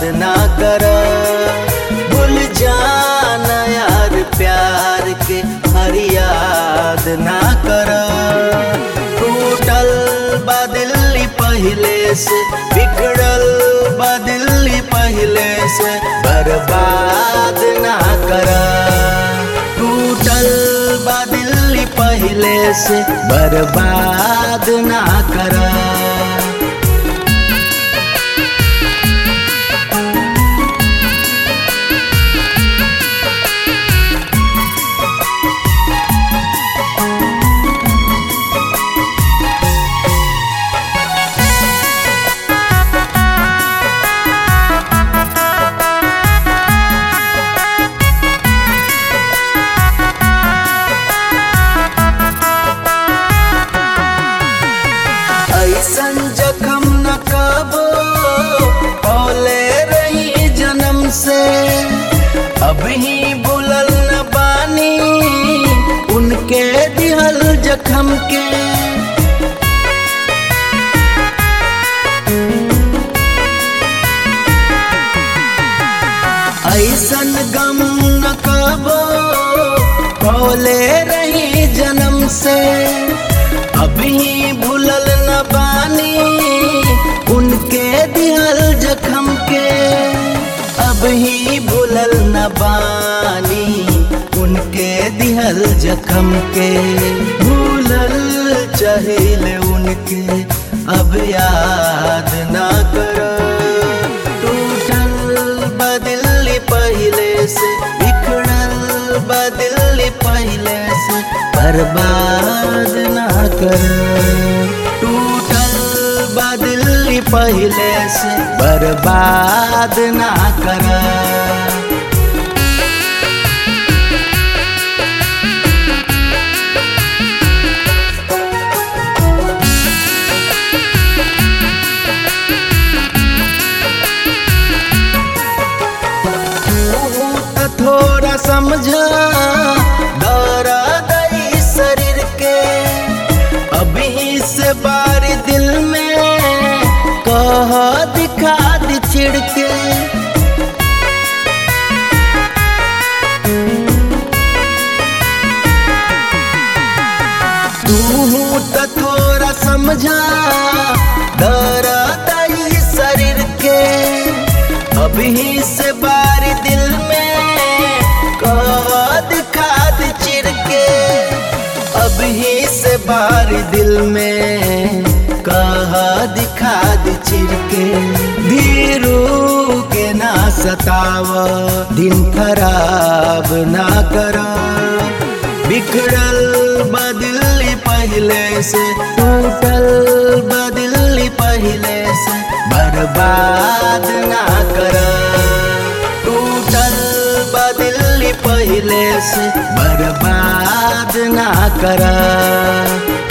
ना कर भूल जाना यार प्यार के हर याद ना कर टूटल बदली पहले से बिगड़ल बदली पहले से बर्बाद ना कर टूटल बदली पहले से बर्बाद ना कर ऐसन जखम न कबो पौले रही जन्म से अब ही बुलल न बानी उनके दिहल जखम के ऐसन गम न कबो पौले रही जन्म से अभी भूलल न बानी उनके दिहल जखम के अब ही भूलल न बानी उनके दिहल जखम के भूलल चहिल उनके अब याद ना कर टूटल बदली पहले से बिखड़ल बदली पहले से बर्बाद ना कर टूटल बदली पहले से बर्बाद ना कर त थोड़ा समझा दौरा दई शरीर के अभी से बार दिल में कह दिखा दी चिड़ के तू त थोड़ा समझा दौरा दई शरीर के अभी से बार दिल में कद खाद चिर के अभी से बार दिल में कह दिखाद चिर के धीरू के ना सताव दिन खराब ना कर बिखड़ल बदली पहले से टूटल बदली पहले से बर्बाद ना कर टूटल बदली पहले से बर्बाद ना कर